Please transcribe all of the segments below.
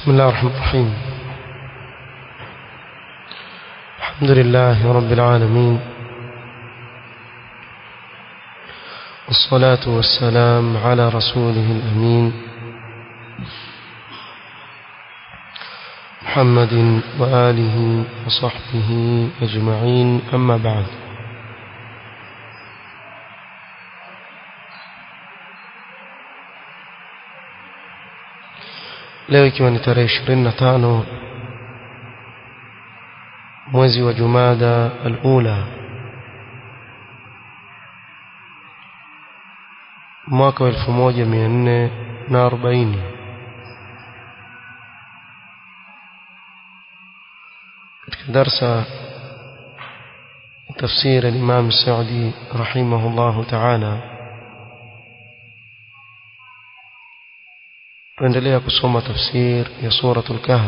بسم الله الرحمن الرحيم الحمد لله رب العالمين والصلاة والسلام على رسوله الأمين محمد وآله وصحبه أجمعين أما بعد leo ikiwa ni tarehe ishirini na tano mwezi wa jumada alula mwaka wa elfu moja mia nne na arobaini katika darsa تفسير الإمام السعدي رحمه الله تعالى tuendelea kusoma tafsir ya suratul kahf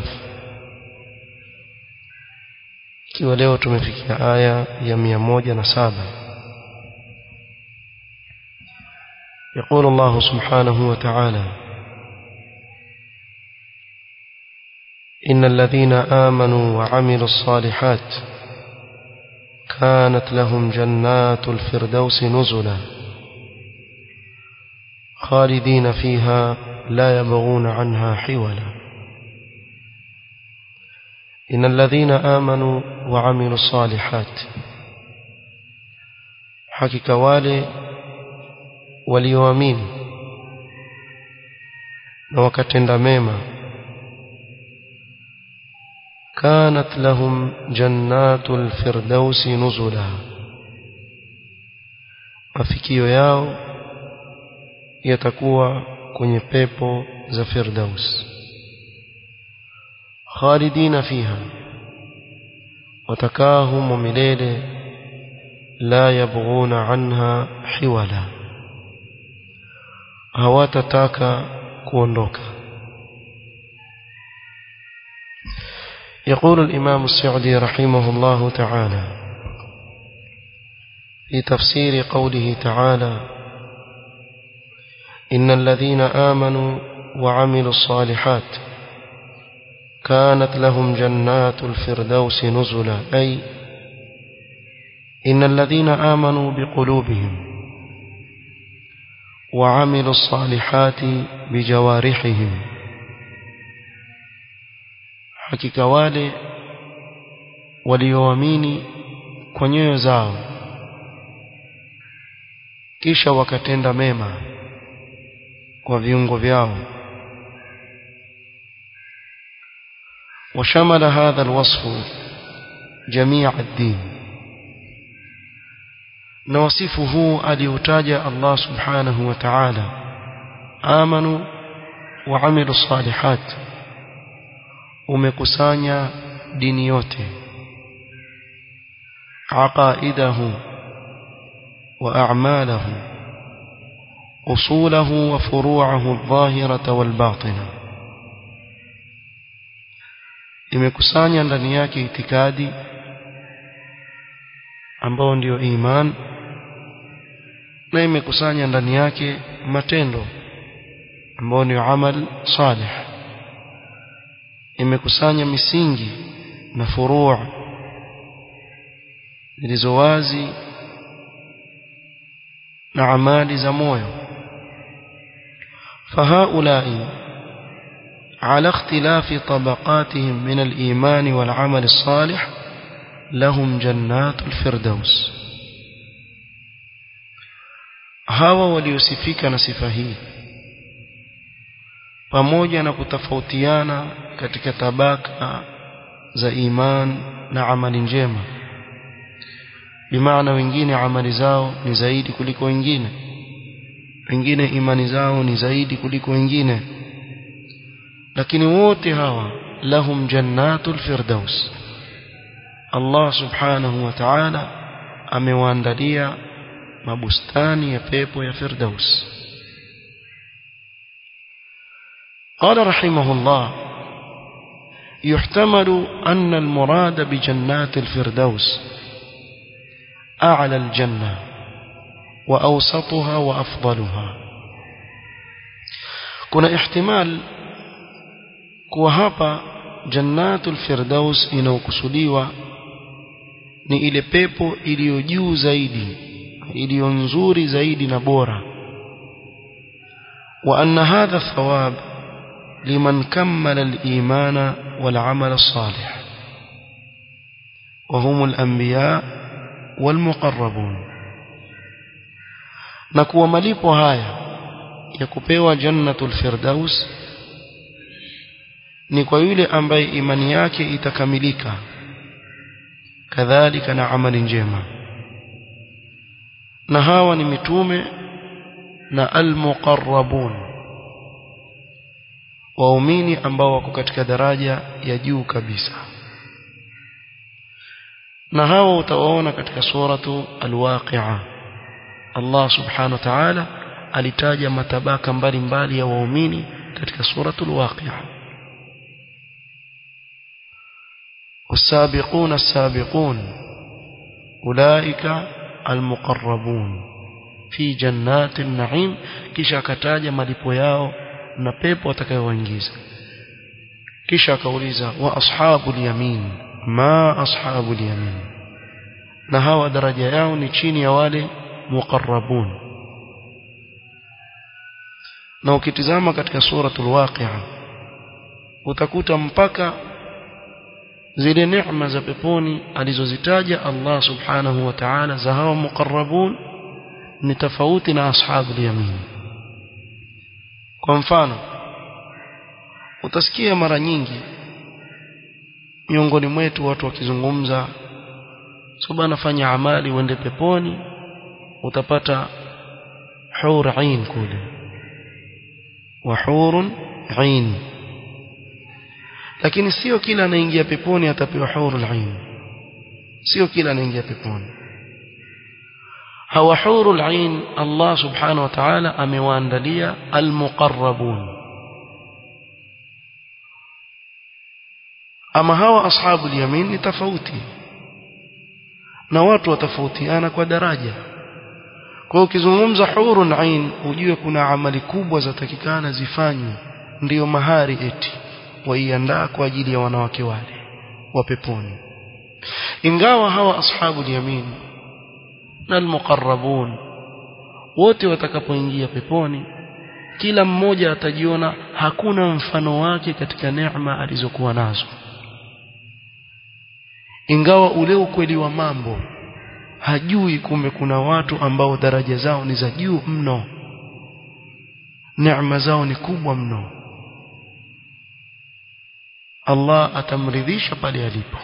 ikiwa leo tumefikia aya ya 107 يقول الله سبحانه وتعالى إن الذين آمنوا وعملوا الصالحات كانت لهم جنات الفردوس نزلا خالدين فيها لا يبغون عنها حولا إن الذين آمنوا وعملوا الصالحات حكك والي walioamini na wakatenda mema kanat lahum jannatul firdausi nuzula mafikio yao yatakuwa kwenye pepo za firdaus khalidina fiha watakaa humo milele la yabghuna anha hiwala hawatataka kuondoka يقول الإمام السعدي رحمه الله تعالى في تفسير قوله تعالى إن الذين آمنوا وعملوا الصالحات كانت لهم جنات الفردوس نزلا أي إن الذين آمنوا بقلوبهم وعملوا الصالحات بجوارحهم hakika wale walioamini kwa nyoyo zao kisha wakatenda mema kwa viungo vyao وشمل هذا الوصف جميع الدين نوصفه aliutaja Allah subhanahu wa ta'ala amanu wa amilu salihat umekusanya dini yote aqaidahu wa a'malahu usulahu wa furu'ahu adh-dhahirata wal batina imekusanya ndani yake itikadi ambao ndio iman na imekusanya ndani yake matendo ambao ni amal salih imekusanya misingi na furuu zilizo wazi na amali za moyo فهؤلاء على اختلاف طبقاتهم من الإيمان والعمل الصالح لهم جنات الفردوس hawa waliosifika na sifa hii pamoja na kutofautiana katika tabaka za iman na amali njema bimaana wengine amali zao ni zaidi kuliko wengine wengine imani zao ni zaidi kuliko wengine lakini wote hawa lahum jannatul firdaus Allah subhanahu wa ta'ala amewaandalia mabustani ya pepo ya firdaus قال رحمه الله يحتمل أن المراد بجنات الفردوس أعلى الجنة وأوسطها وأفضلها كنا احتمال kuwa hapa jannatul firdaus inayokusudiwa ni ile pepo iliyo juu zaidi iliyo nzuri zaidi na bora wa anna hadha thawab liman kammala al-imana wal amal as-salih wa hum al-anbiya wal muqarrabun na kuwa malipo haya ya kupewa jannatul firdaus ni kwa yule ambaye imani yake itakamilika kadhalika na amali njema na hawa ni mitume na almuqarrabun waumini ambao wako katika daraja ya juu kabisa na hawa utawaona katika suratu alwaqi'a Allah subhanahu wa ta'ala alitaja matabaka mbalimbali ya waumini katika suratu alwaqi'a والسابقون السابقون أولئك المقربون في جنات النعيم kisha akataja malipo yao na pepo atakayowaingiza kisha akauliza wa ashabul yamin ma ashabul yamin na hawa daraja yao ni chini ya wale muqarrabun na ukitizama katika suratul waqi'a utakuta mpaka zile neema za peponi alizozitaja Allah subhanahu wa ta'ala za hawa muqarrabun ni tofauti na ashabul yamin kwa mfano utasikia mara nyingi miongoni mwetu watu wakizungumza so bana fanya amali uende peponi utapata hur ain kule wa hurun ain lakini sio kila anaingia peponi atapewa hurul ain sio kila anaingia peponi hawa hurul ain Allah subhanahu wa ta'ala amewaandalia almuqarrabun ama hawa ashabul yamin ni tofauti na watu watofautiana kwa daraja kwa ukizungumza hurun ain ujue kuna amali kubwa zatakikana zifanywe ndiyo mahari eti waiandaa kwa ajili ya wanawake wale wa peponi ingawa hawa ashabul yamin na almuqarrabun wote watakapoingia peponi kila mmoja atajiona hakuna mfano wake katika neema alizokuwa nazo ingawa ule ukweli wa mambo hajui kumbe kuna watu ambao daraja zao ni za juu mno neema zao ni kubwa mno Allah atamridhisha pale alipo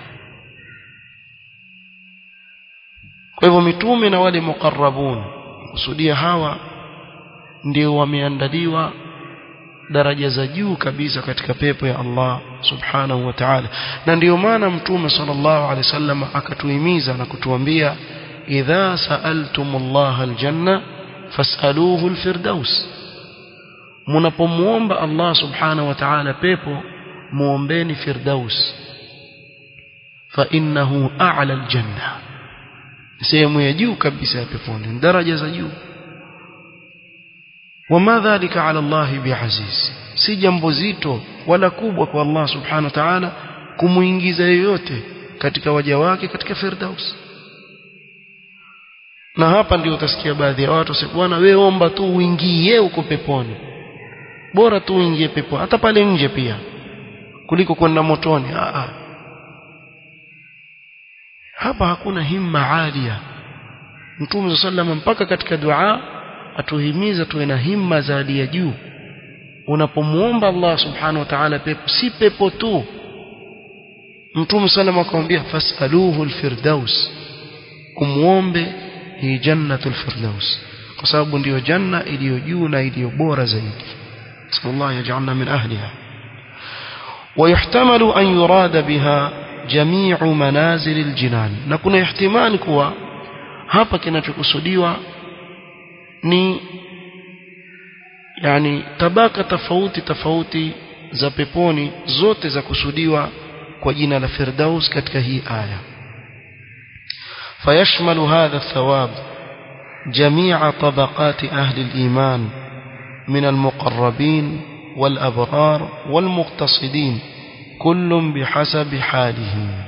kwa hivyo mitume na wale muqarrabun kusudia hawa ndio wameandaliwa daraja za juu kabisa katika pepo ya Allah subhanahu wa ta'ala na ndio maana mtume sallallahu alaihi wasallam akatuhimiza na kutuambia idha sa'altumullah aljanna fas'aluhu alfirdaus mnapomuomba Allah subhanahu wa ta'ala pepo muombeni firdaus fa innahu a'la aljanna sehemu ya juu kabisa ya peponi daraja za juu wama dhalika ala Allah biaziz si jambo zito wala kubwa kwa Allah subhanahu wa ta'ala kumuingiza yeyote katika waja wake katika firdaus na hapa ndio utasikia baadhi ya watu wasema bwana wewe omba tu uingie huko peponi bora tu uingie peponi hata pale nje pia kuliko kwenda motoni Aa. hapa hakuna himma alia Mtume sallam mpaka katika dua atuhimiza tuwe na himma za hali ya juu unapomuomba Allah subhanahu wa ta'ala pepo si pepo tu Mtume sallam akamwambia fasaluhu alfirdaus umuombe hii jannatul firdaus kwa sababu ndiyo janna iliyo juu na iliyo bora zaidi sallallahu yaj'alna min ahliha ويحتمل أن يراد بها جميع منازل الجنان نكون احتمال كوا hapa kinachokusudiwa ni yani tabaka tofauti tofauti za peponi zote za kusudiwa kwa jina la Firdaus katika hii aya فيشمل هذا الثواب جميع طبقات أهل الإيمان من المقربين والأبرار والمقتصدين كل بحسب حاله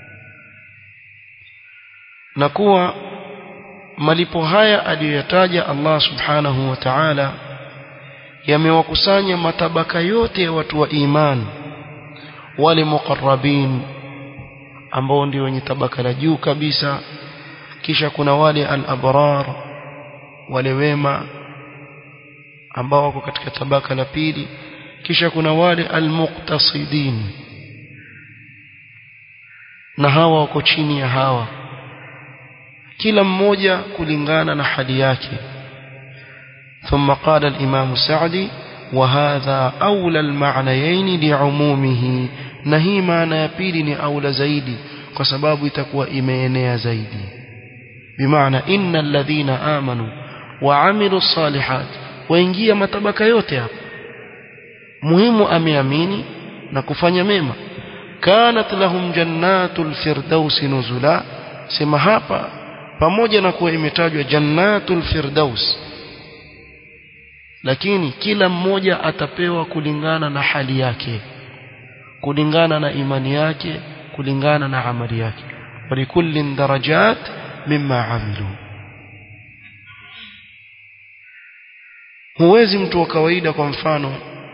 نكوى malipo haya aliyoyataja Allah subhanahu wa ta'ala yamewakusanya matabaka yote ya watu wa imani wale muqarrabin ambao ndio wenye tabaka la juu kabisa kisha kuna wale al-abrar wale wema ambao wako katika tabaka la pili kisha kuna wale al-muqtasidin na hawa wako chini ya hawa kila mmoja kulingana na hali yake ثم قال الإمام السعدي وهذا أولى المعنيين لعمومه نهي معنى يبيل أولى زيدي وسباب تكوى إمينيا زيدي بمعنى إن الذين آمنوا وعملوا الصالحات وإنجيا متبك يوتي مهم أمياميني نكفanya mema كانت لهم جنات الفردوس نزلا sema hapa pamoja na kuwa imetajwa jannatul firdaus lakini kila mmoja atapewa kulingana na hali yake kulingana na imani yake kulingana na amali yake walikullin darajat mimma amilu huwezi mtu wa kawaida kwa mfano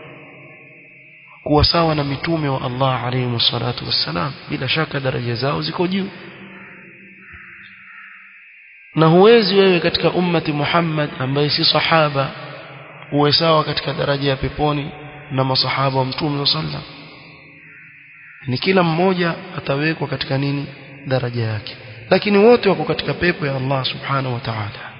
kuwa sawa na mitume wa Allah alayhi salatu wassalam bila shaka daraja zao ziko juu na huwezi wewe katika ummati Muhammad ambaye si sahaba uwe sawa katika daraja ya peponi na masahaba wa mtume sallam ni kila mmoja atawekwa katika nini daraja yake lakini wote wako katika pepo ya Allah subhanahu wa ta'ala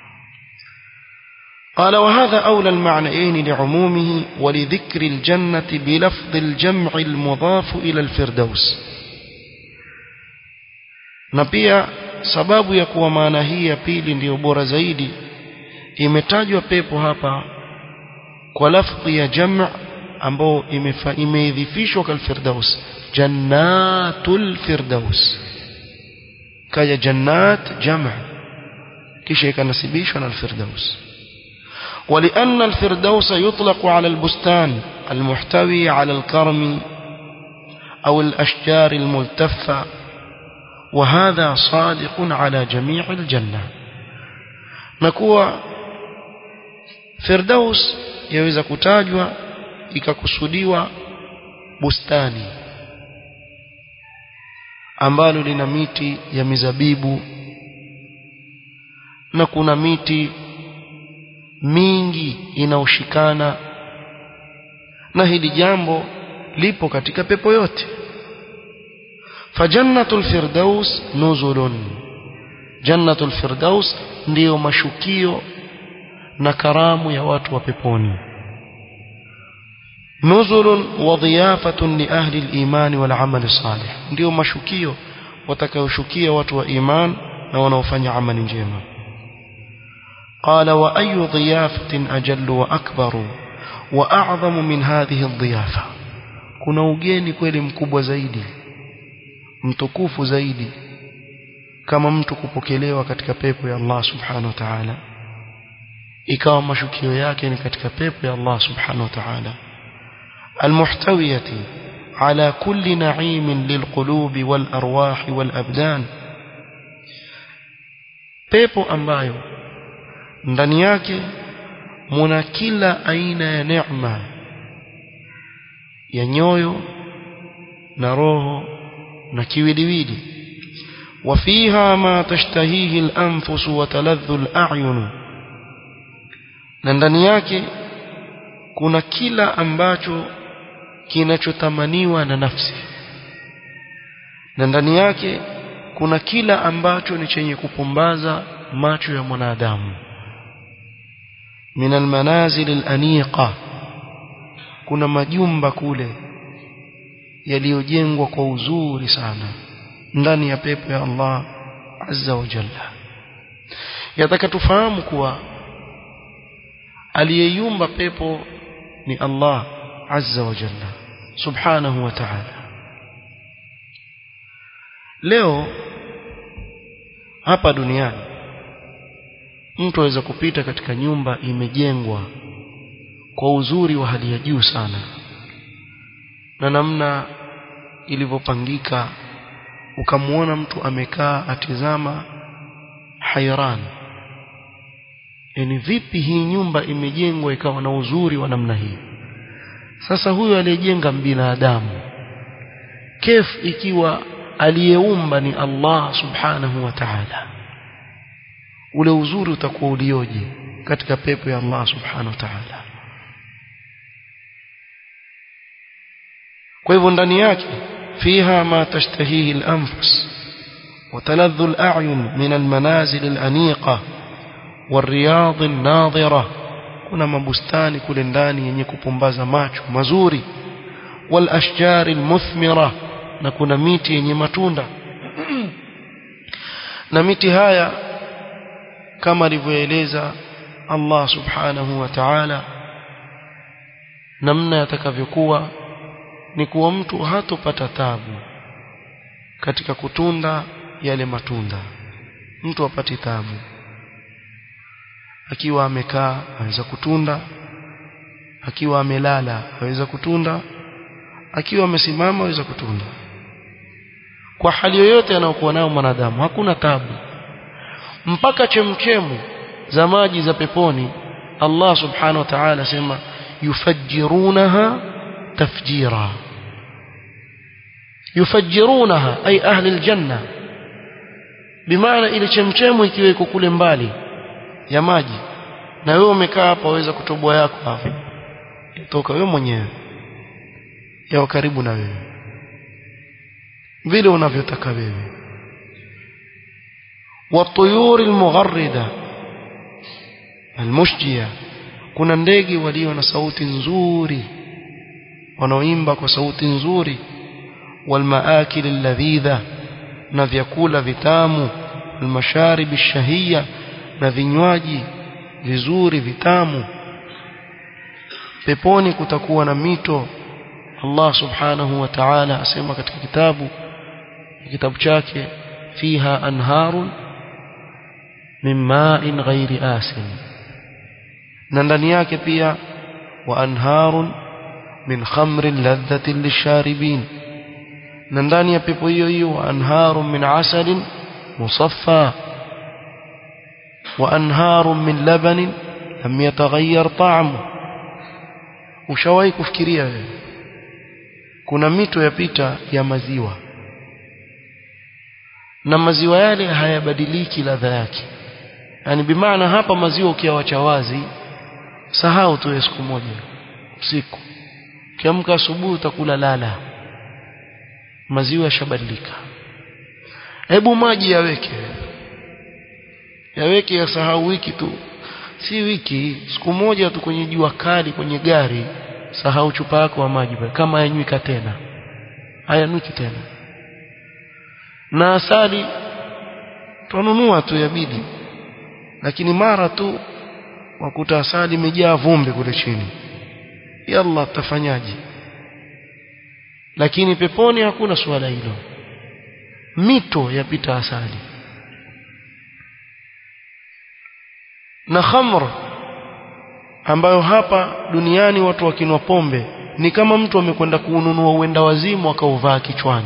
قال وهذا أولى المعنيين لعمومه ولذكر الجنة بلفظ الجمع المضاف إلى الفردوس نبيا sababu ya kuwa maana hii ya pili ndiyo bora zaidi imetajwa pepo hapa kwa lafdhi ya jam' ambao imeidhifishwa kal firdaus jannatul firdaus kaya jannat jam' kisha ikanasibishwa na al-firdaus ولأن الفردوس يطلق على البستان المحتوي على الكرم أو الأشجار الملتفة وهذا صادق على جميع الجنة نكوى فردوس يوeza kutajwa ikakusudiwa bustani ambalo lina miti ya mizabibu na kuna miti mingi inaoshikana na hili jambo lipo katika pepo yote fajannatul firdaus nuzulun jannatul firdaus ndiyo mashukio na karamu ya watu wa peponi nuzulun wa dhiyafatun li ahli al-iman wal amal salih ndiyo mashukio watakayoshukia watu wa iman na wanaofanya amali njema قال وأي ضيافة أجل وأكبر وأعظم من هذه الضيافة kuna ugeni kweli mkubwa zaidi mtukufu zaidi kama mtu kupokelewa katika pepo ya Allah subhanahu wa ta'ala ikawa mashukio yake ni katika pepo ya Allah subhanahu wa ta'ala almuhtawiyati ala kulli na'imin lilqulubi wal arwahi wal abdan pepo ambayo ndani yake muna kila aina ya neema ya nyoyo na roho na kiwiliwili وفيها ما تشتهيه الأنفس وتلذ الأعين na ndani yake kuna kila ambacho kinachotamaniwa na nafsi na ndani yake kuna kila ambacho ni chenye kupumbaza macho ya mwanadamu min almanazil alaniqa kuna majumba kule yaliyojengwa kwa uzuri sana ndani ya pepo ya Allah azza wa jalla yataka tufahamu kuwa aliyeyumba pepo ni Allah azza wa jalla subhanahu wa ta'ala leo hapa duniani mtu aweza kupita katika nyumba imejengwa kwa uzuri wa hali ya juu sana na namna ilivyopangika ukamwona mtu amekaa atizama hairan yani vipi hii nyumba imejengwa ikawa na uzuri wa namna hii sasa huyo aliyejenga binadamu kef ikiwa aliyeumba ni Allah subhanahu wa ta'ala ule uzuri utakuwa ulioje katika pepo ya Allah subhanahu wa ta'ala kwa hivyo ndani yake fiha ma tashtahihi al-anfus وتلذ الأعين من المنازل الأنيقة والرياض الناظرة kuna mabustani kule ndani yenye kupumbaza macho mazuri wal ashjari almuthmira na kuna miti yenye matunda na miti haya kama alivyoeleza Allah subhanahu wa ta'ala namna yatakavyokuwa ni kuwa mtu hatopata tabu katika kutunda yale matunda mtu apati tabu akiwa amekaa aweza kutunda akiwa amelala aweza kutunda akiwa amesimama aweza kutunda kwa hali yoyote anayokuwa nayo mwanadamu hakuna tabu mpaka chemchemu za maji za peponi Allah subhanahu wa ta'ala sema yufajjirunaha tafjira yufajjirunaha ay ahli aljanna bimaana ile chemchemu ikiwa iko kule mbali ya maji na wewe umekaa hapa waweza kutoboa yako hapo toka wewe mwenyewe yao karibu na wewe vile unavyotaka wewe والطيور المغردة المشجية kuna ndege walio na sauti nzuri wanaoimba kwa sauti nzuri والمآكل اللذيذة na vyakula vitamu المشارب الشهية na vinywaji vizuri vitamu peponi kutakuwa na mito Allah subhanahu wa ta'ala asema katika kitabu kitabu chake fiha anharun min ma'in ghairi asin na ndani yake pia wa anharun min khamrin ladhatin lisharibin na ndani ya pepo hiyo hiyo wa anharun min asalin musaffa wa anharun min labanin lam yataghayyar ta'mu ushawahi kufikiria wewe kuna mito yapita ya maziwa na maziwa yale hayabadiliki ladha yake yani bimaana hapa maziwa ukiawacha wazi sahau tu siku moja usiku kiamka asubuhi utakula lala maziwa yashabadilika hebu maji yaweke yaweke yasahau wiki tu si wiki siku moja tu kwenye jua kali kwenye gari sahau chupa yako ya maji kama hayanywika tena hayanwiki tena na asali tununua tu yabidi lakini mara tu wakuta asali imejaa vumbi kule chini yalla tafanyaje lakini peponi hakuna suala hilo mito yapita asali na khamr ambayo hapa duniani watu wakinwa pombe ni kama mtu amekwenda kuununua uenda wazimu akauvaa kichwani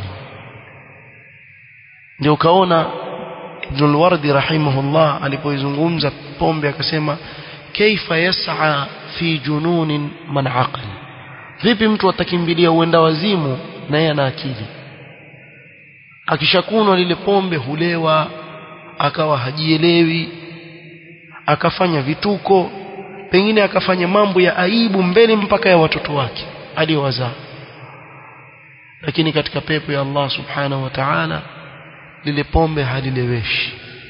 ndio ukaona Ibn al-Wardi rahimahullah alipoizungumza pombe akasema kaifa yas'a fi jununin man aqal vipi mtu atakimbilia uenda wazimu na yeye ana akili akishakunwa lile pombe hulewa akawa hajielewi akafanya vituko pengine akafanya mambo ya aibu mbele mpaka ya watoto wake aliyowazaa lakini katika pepo ya Allah subhanahu wa ta'ala lile pombe halileweshi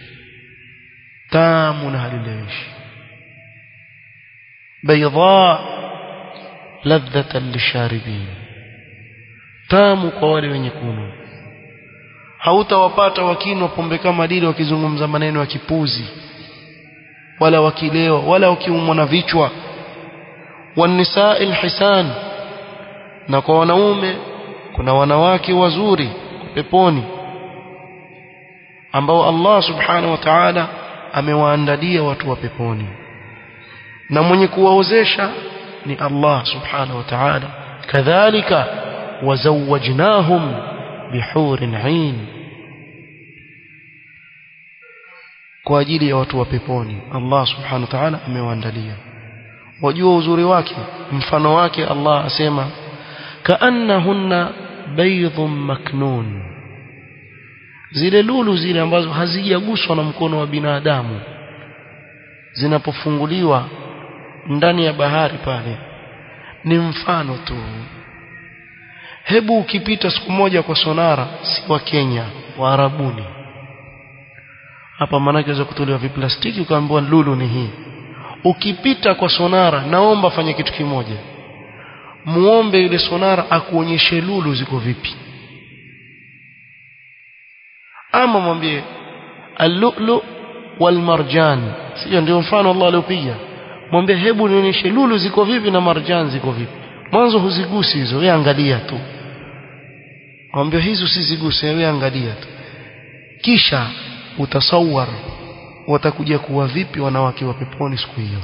tamu na halileweshi bayda ladhatan lisharibin tamu kwa wale wenye kunywa hautawapata wakinwa pombe kama lile wakizungumza maneno ya kipuzi wala wakilewa wala wakiumwa na vichwa wanisaa alhisan na kwa wanaume kuna wanawake wazuri peponi ambao Allah subhanahu wa ta'ala amewaandalia watu wa peponi na mwenye kuwaozesha ni Allah subhanahu wa ta'ala kadhalika wazawajnahum bihurin 'ain kwa ajili ya watu wa peponi Allah subhanahu wa ta'ala amewaandalia wajua uzuri wake mfano wake Allah asema kaannahunna baydhun maknun zile lulu zile ambazo hazijaguswa na mkono wa binadamu zinapofunguliwa ndani ya bahari pale ni mfano tu hebu ukipita siku moja kwa sonara si wa Kenya wa Arabuni hapa maanake za kutolewa viplastiki ukaambiwa lulu ni hii ukipita kwa sonara naomba fanye kitu kimoja muombe yule sonara akuonyeshe lulu ziko vipi ama mwambie al-lu'lu wal marjan sio ndio mfano Allah aliopiga mwambie hebu nionyeshe lulu ziko vipi na marjan ziko vipi mwanzo huzigusi hizo wewe angalia tu mwambie hizo siziguse wewe angalia tu kisha utasawar watakuja kuwa vipi wanawake wa peponi siku hiyo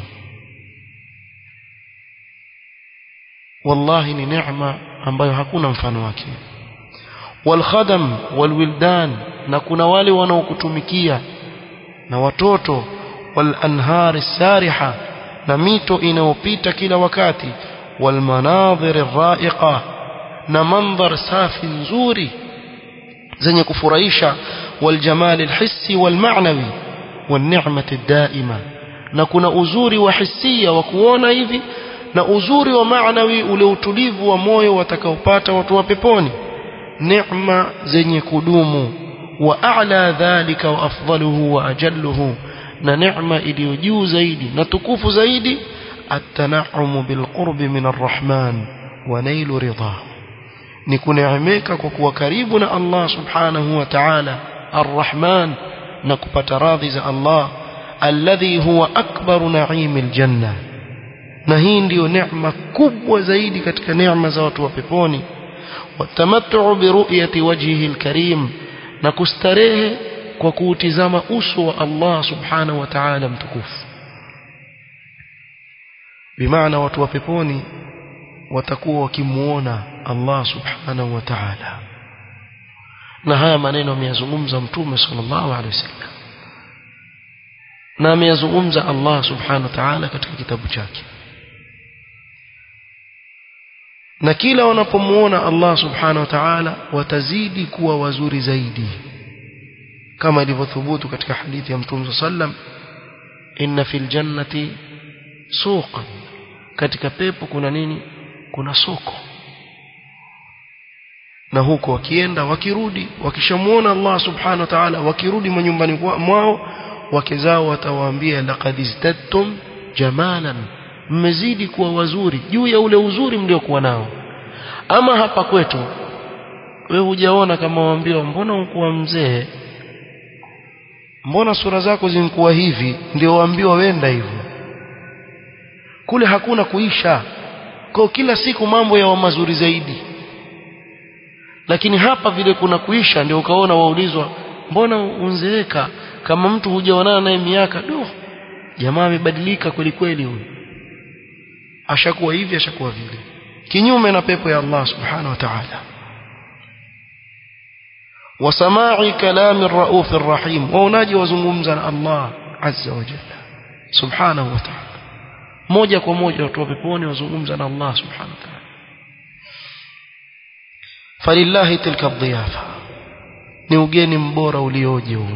wallahi ni neema ambayo hakuna mfano wake walkhadam walwildan na kuna wale wanaokutumikia na watoto walanhar sariha na mito inayopita kila wakati walmanadhir raiqa na mandhar safi nzuri zenye kufurahisha والجمال الحسي والمعنوي والنعمة الدائمة na kuna uzuri wa hisia wa kuona hivi na uzuri wa maanawi ule utulivu wa moyo watakaopata watu wa peponi neema zenye kudumu wa a'la dhalika wa afdaluhu wa ajalluhu na neema iliyo juu zaidi na tukufu zaidi at-tana'umu bil qurbi min ar-rahman wa nailu ridahu ni kuneemeka kwa kuwa karibu na Allah subhanahu wa ta'ala الرحمن نكبت راضي الله الذي هو أكبر نعيم الجنة نهين ديو نعمة كبوة زيدي كتك نعمة زوات وبيبوني والتمتع برؤية وجهه الكريم نكستريه وكوتزام أسوى الله سبحانه وتعالى متكوف بمعنى وتوبيبوني وتكوى كمونا الله سبحانه وتعالى na haya maneno ameyazungumza mtume sallallahu alaihi wasallam na ameyazungumza Allah subhanahu wa ta'ala katika kitabu chake na kila wanapomuona Allah subhanahu wa ta'ala watazidi kuwa wazuri zaidi kama ilivyothubutu katika hadithi ya mtume sallam inna fil jannati suqan katika pepo kuna nini kuna soko na huko wakienda wakirudi wakishamuona Allah subhanahu wa ta'ala wakirudi manyumbani mwao wake zao watawaambia laqad izdadtum jamalan mmezidi kuwa wazuri juu ya ule uzuri mliokuwa nao ama hapa kwetu wewe hujaona kama waambiwa mbona ukuwa mzee mbona sura zako zimkuwa hivi ndio waambiwa wenda hivyo kule hakuna kuisha kwa kila siku mambo ya mazuri zaidi lakini hapa vile kuna kuisha ndio ukaona waulizwa mbona unzeeka kama mtu hujaonana naye miaka do jamaa amebadilika kweli kweli huyu ashakuwa hivi ashakuwa vile kinyume na pepo ya Allah subhanahu wa ta'ala wasama'i kalami ar-rauf ar-rahim waonaji wazungumza na Allah azza wa jalla subhanahu wa ta'ala moja kwa moja watu wa peponi wazungumza na Allah subhanahu wa ta'ala falillahi tilka dhiyafa ni ugeni mbora ulioje huo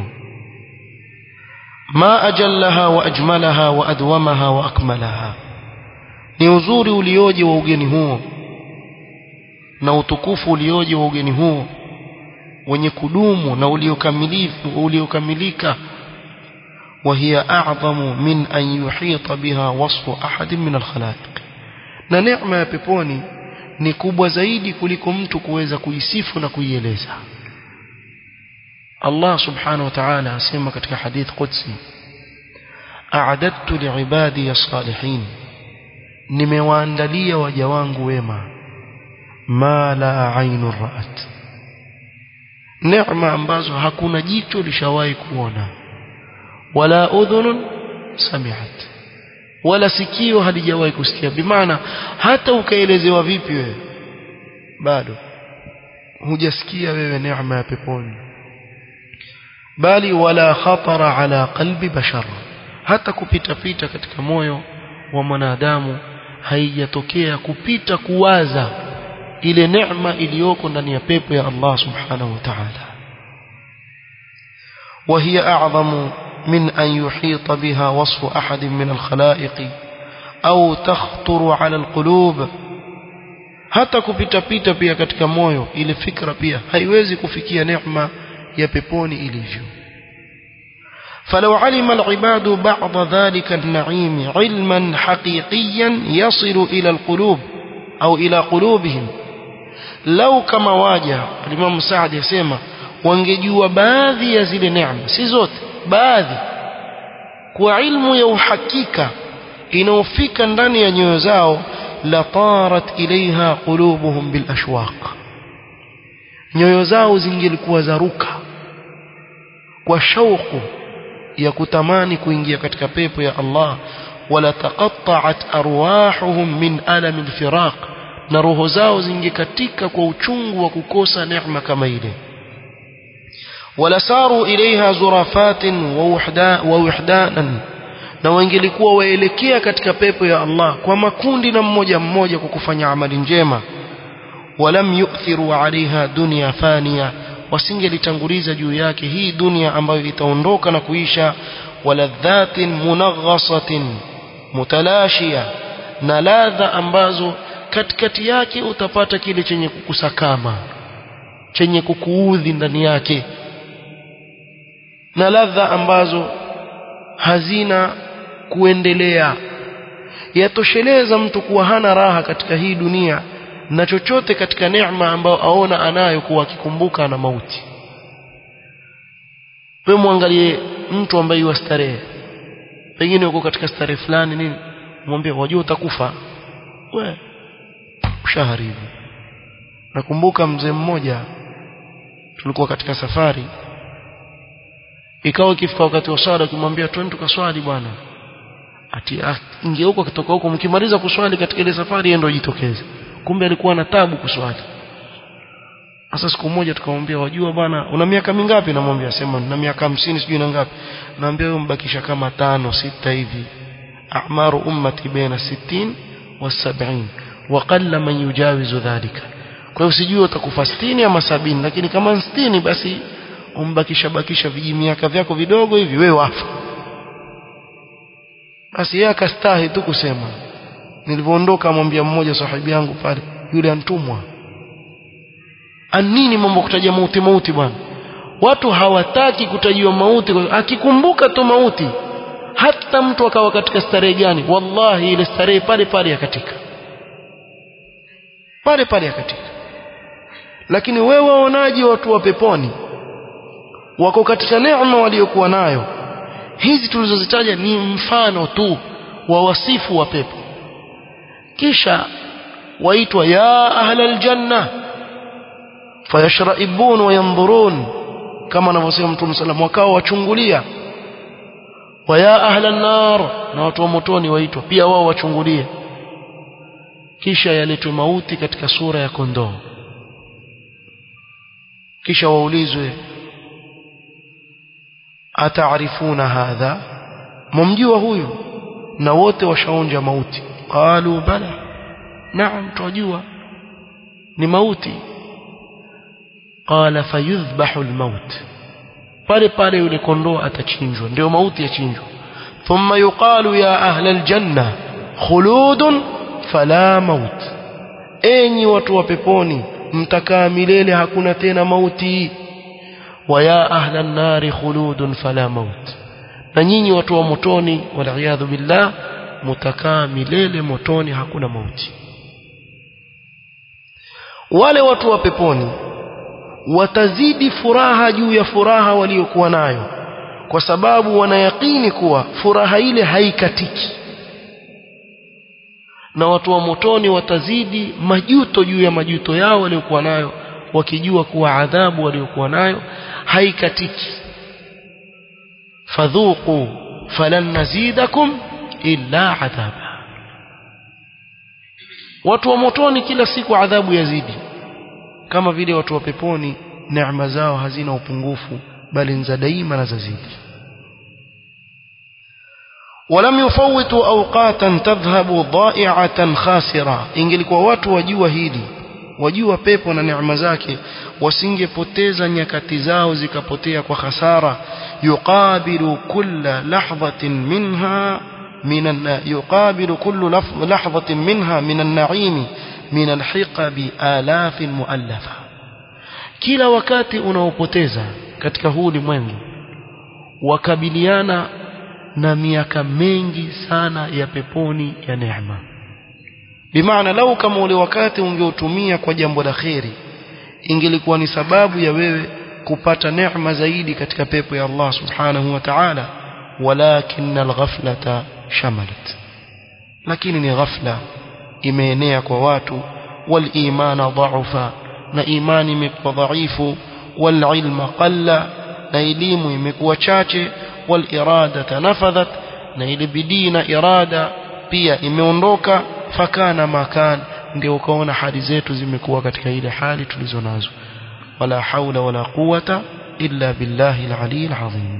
ma ajallaha wa ajmalaha wa adwamaha wa akmalaha ni uzuri ulioje wa ugeni huo na utukufu ulioje wa ugeni huo wenye kudumu na uliokamilifu uliokamilika وهي أعظم من أن يحيط بها وصف أحد من الخلائق na neema ya peponi ni kubwa zaidi kuliko mtu kuweza kuisifu na kuieleza Allah subhanahu wa ta'ala asema katika hadith qudsi a'adattu li'ibadi as-salihin nimewaandalia waja wangu wema ma la ainu ra'at neema ambazo hakuna jicho lishawahi kuona wala udhunun sami'at wala sikio halijawahi kusikia bimaana hata ukaelezewa vipi wewe bado hujasikia wewe neema ya peponi bali wala khatara ala qalbi bashar hata kupita pita katika moyo wa mwanadamu haijatokea kupita kuwaza ile neema iliyoko ndani ya pepo ya Allah subhanahu wa ta'ala وهي أعظم من أن يحيط بها وصف أحد من الخلائق أو تخطر على القلوب hata kupita pita pia katika moyo ile fikra pia haiwezi kufikia neema ya peponi ilivyo فلو علم العباد بعض ذلك النعيم علما حقيقيا يصل إلى القلوب أو إلى قلوبهم لو كما واجه الإمام سعد يسمى wangejua baadhi ya zile neema si zote baadhi kwa ilmu ya uhakika inaofika ndani ya nyoyo zao la tarat ilaiha qulubuhum bil ashwaq nyoyo zao zingelikuwa zaruka kwa shauku ya kutamani kuingia katika pepo ya Allah wala taqatta'at arwahuhum min alam alfiraq na roho zao zingekatika kwa uchungu wa kukosa neema kama ile wala saru ilaiha zurafatin wa wuhda wa wuhdanan na wangelikuwa waelekea katika pepo ya Allah kwa makundi na mmoja mmoja kwa kufanya amali njema walam yu'thiru alaiha dunya faniya wasingelitanguliza juu yake hii dunia ambayo itaondoka na kuisha waladhatin munaghasatin mutalashia na ladha ambazo katikati yake utapata kile chenye kukusakama chenye kukuudhi ndani yake na ladha ambazo hazina kuendelea yatosheleza mtu kuwa hana raha katika hii dunia na chochote katika neema ambayo aona anayo kuwa akikumbuka na mauti wewe muangalie mtu ambaye yuwa starehe pengine uko katika starehe fulani nini mwambie wajua utakufa we ushaharibu nakumbuka mzee mmoja tulikuwa katika safari ikawa ikifika wakati wa swala ukimwambia twende tukaswali bwana ati ingeuko kutoka huko mkimaliza kuswali katika ile safari yeye ndio jitokeze kumbe alikuwa na tabu kuswali sasa siku moja tukamwambia wajua bwana una miaka mingapi namwambia sema na miaka 50 sijui na ngapi naambia wewe mbakisha kama tano sita hivi a'maru ummati baina 60 wa 70 wa qalla man yujawizu dhalika kwa hiyo sijui utakufa 60 ama 70 lakini kama 60 basi umbakisha bakisha viji miaka vyako vidogo hivi wewe wafa basi yeye akastahi tu kusema nilivyoondoka amwambia mmoja sahibi yangu pale yule antumwa anini mambo kutaja mauti mauti bwana watu hawataki kutajiwa mauti akikumbuka tu mauti hata mtu akawa katika starehe gani wallahi ile starehe pale pale yakatika pale pale yakatika lakini wewe waonaje watu wa peponi wako katika neema waliokuwa nayo hizi tulizozitaja ni mfano tu wa wasifu wa pepo kisha waitwa ya ahla aljanna fayashraibun wa yanzurun kama anavyosema mtume sallam wakao wachungulia wa ya ahla an-nar na watu wa motoni waitwa pia wao wachungulie kisha yaletwe mauti katika sura ya kondoo kisha waulizwe ataarifuna hadha mumjua huyu na wote washaonja mauti qalu bala naam twajua ni mauti qala fayudhbahu almaut pale pale yule kondoo atachinjwa ndio mauti yachinjwa thumma yuqalu ya ahla aljanna khuludun fala maut enyi watu wa peponi mtakaa milele hakuna tena mauti wa ya ahla an-nari khuludun fala maut na nyinyi watu wa motoni wal billah mutakaa milele motoni hakuna mauti wale watu wa peponi watazidi furaha juu ya furaha waliokuwa nayo kwa sababu wanayakini kuwa furaha ile haikatiki na watu wa motoni watazidi majuto juu ya majuto yao waliokuwa nayo wakijua kuwa adhabu waliokuwa nayo haikatiki fadhuqu falan nazidakum illa adhaba watu wa motoni kila siku adhabu yazidi kama vile watu wa peponi neema zao hazina upungufu bali ni za daima na zazidi ولم يفوتوا أوقاتا تذهب ضائعة خاسرة ingelikuwa watu wajua hili wajua pepo na neema zake wasingepoteza nyakati zao zikapotea kwa hasara yuqabilu kulla lahzatin minha من يقابل كل لحظة منها من النعيم من الحقب آلاف مؤلفة kila wakati unaopoteza katika huu ulimwengu wakabiliana na miaka mengi sana ya peponi ya neema bimaana lau kama ule wakati ungeutumia kwa jambo la kheri ingelikuwa ni sababu ya wewe kupata neema zaidi katika pepo ya Allah subhanahu wa ta'ala walakin alghaflata shamalat lakini ni ghafla imeenea kwa watu walimana dhaufa na imani imekuwa dhaifu walilma qalla na elimu imekuwa chache walirada nafadhat na ile bidii na irada pia imeondoka fakana makan ndio ukaona hali zetu zimekuwa katika ile hali tulizo nazo wala haula wala quwata illa billahi alali alazim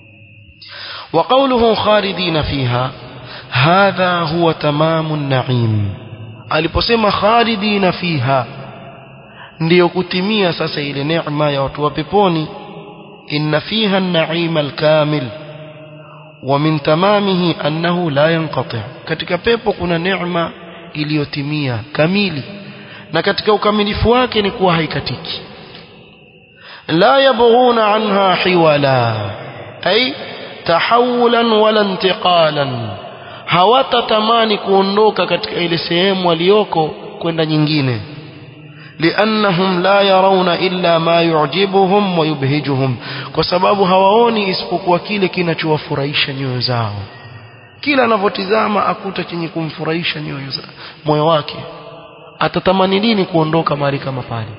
وقوله خالدين فيها هذا هو تمام النعيم aliposema khalidina fiha ndiyo kutimia sasa ile neema ya watu wa peponi inna fiha an-na'im al-kamil wa min tamamihi annahu la yanqati' katika pepo kuna neema iliyotimia kamili na katika ukamilifu wake ni kuwa haikatiki la yabghuna anha hiwala ay tahawulan wala intiqalan hawatatamani kuondoka katika ile sehemu waliyoko kwenda nyingine liannahum la yarawna illa ma yu'jibuhum wa yubhijuhum kwa sababu hawaoni isipokuwa kile kinachowafurahisha nyoyo zao kila anavyotizama akuta chenye kumfurahisha nyoyo za moyo wake atatamani lini kuondoka mahali kama pale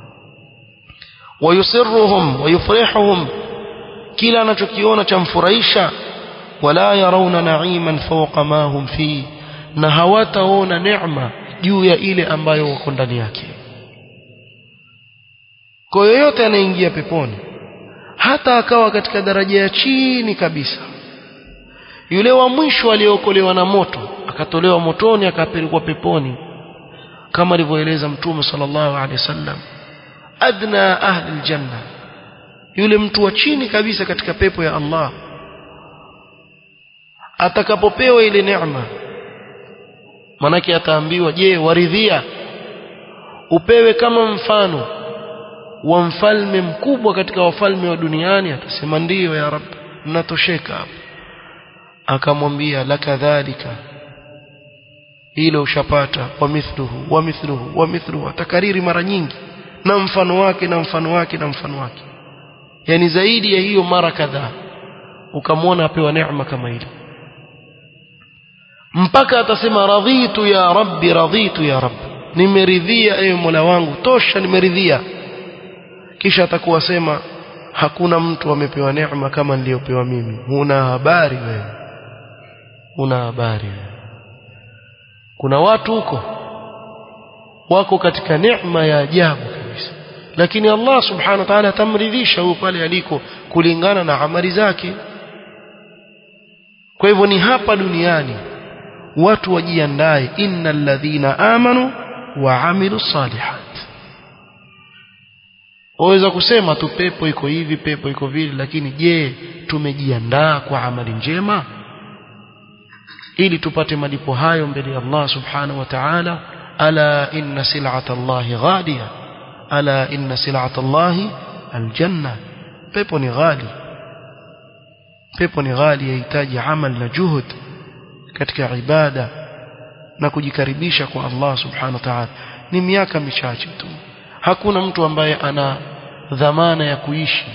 wayusirruhum wayufrihuhum kila anachokiona chamfurahisha wala yarawna na'iman fawqa ma hum fi na hawataona neema juu ya ile ambayo wako ndani yake kwa yoyote anaingia peponi hata akawa katika daraja ya chini kabisa yule wa mwisho aliyeokolewa na moto akatolewa motoni akapelekwa peponi kama alivyoeleza mtume sallallahu alaihi wasallam adna ahli aljanna yule mtu wa chini kabisa katika pepo ya Allah atakapopewa ile neema manake ataambiwa je waridhia upewe kama mfano wa mfalme mkubwa katika wafalme wa duniani atasema ndiyo ya rab natosheka hapo akamwambia lakadhalika hilo ushapata wa mithluhu wa mithluhu wa mithluhu atakariri mara nyingi na mfano wake na mfano wake na mfano wake yani zaidi ya hiyo mara kadhaa ukamwona apewa neema kama ile mpaka atasema radhitu ya rabbi radhitu ya rabbi nimeridhia ewe mola wangu tosha nimeridhia kisha atakuwa sema hakuna mtu amepewa neema kama niliyopewa mimi huna habari wewe huna habari wewe kuna watu huko wako katika neema ya ajabu kabisa lakini Allah subhanahu wa ta'ala atamridhisha huyo pale aliko kulingana na amali zake kwa hivyo ni hapa duniani watu wajiandae innal ladhina amanu wa amilu salihat waweza kusema tu pepo iko hivi pepo iko vile lakini je tumejiandaa kwa amali njema ili tupate malipo hayo mbele ya Allah subhanahu wa ta'ala ala inna sil'ata Allah ghaliya ala inna sil'ata Allah aljanna pepo ni ghali pepo ni ghali yahitaji amal na juhud katika ibada na kujikaribisha kwa Allah subhanahu wa ta'ala ni miaka michache tu hakuna mtu ambaye ana dhamana ya kuishi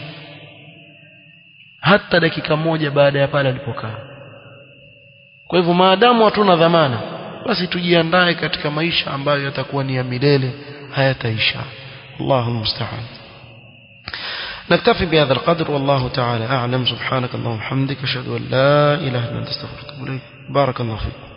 hata dakika moja baada ya pale alipokaa kwa hivyo maadamu hatuna dhamana basi tujiandae katika maisha ambayo yatakuwa ni ya milele hayataisha Allahu musta'an نكتفي بهذا القدر والله تعالى أعلم سبحانك اللهم وبحمدك أشهد أن لا إله إلا أنت استغفرك وأتوب إليك بارك الله فيك